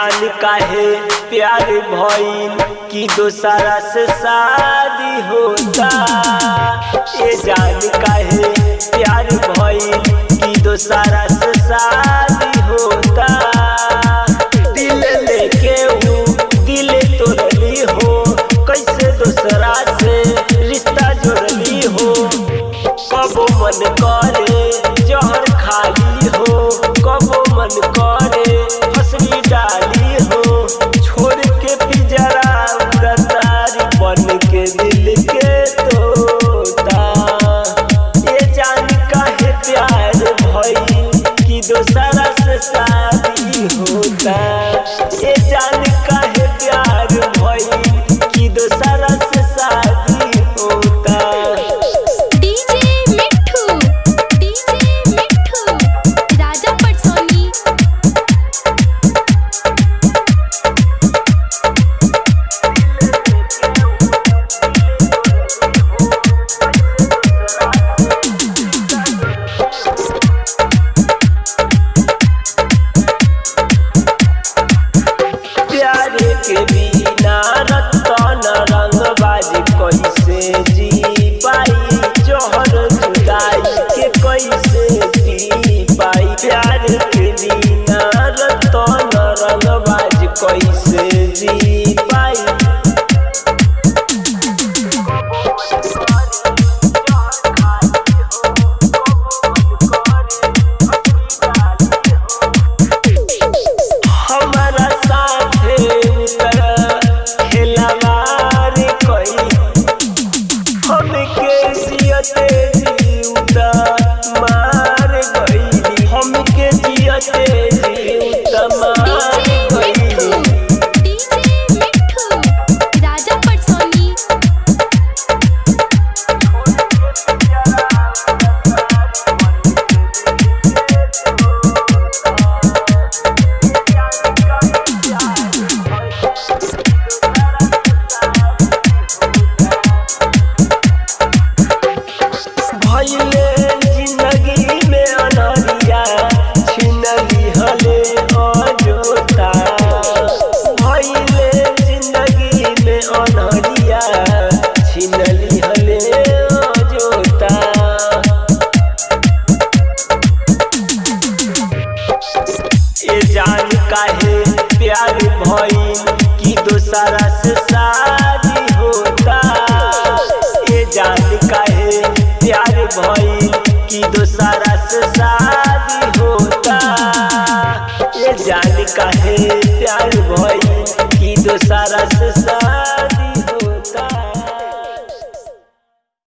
जान काहे प्यार भइल कि दोसरा से शादी होता ये जान काहे प्यार भइल कि दोसरा से शादी होता दिल लेके ऊ दिल तोड़ली हो कैसे दोसरा से रिश्ता जोड़ली हो कबो मन करे जहर खाली हो कबो मन करे फसली डाली हो छोड़ के पिजरा उड़तारी बन के दिल के तोता ये जान काहे प्यार भइल कि दोसरा से शादी होता ये जान काहे प्यार भइल कि दोसरा से शादी होता डीजे मिठू डीजे मिठू राजा पटसोनी प्यार के बिना रतन रंगबाज कैसे जी पाई जोहर जुदाई के कैसे पी पाई प्यार के बिना रतन रंगबाज कैसे जी पाई हमारा साथे उतर खेलवार कोई हमके जियते जीवता मार गई हमके जियते जीवता मार डीजे मिठू गई डीजे मिठू राजा पटसोनी भइले जिंदगी में अनहरिया छिनली हले अजोता भइले जिंदगी में अनहरिया छिनली हले अजोता ये जान काहे प्यार भइल कि दोसरा से शादी होता ये जान काहे प्यार भइल कि दोसरा से शादी होता ये जान काहे प्यार भइल कि दोसरा से शादी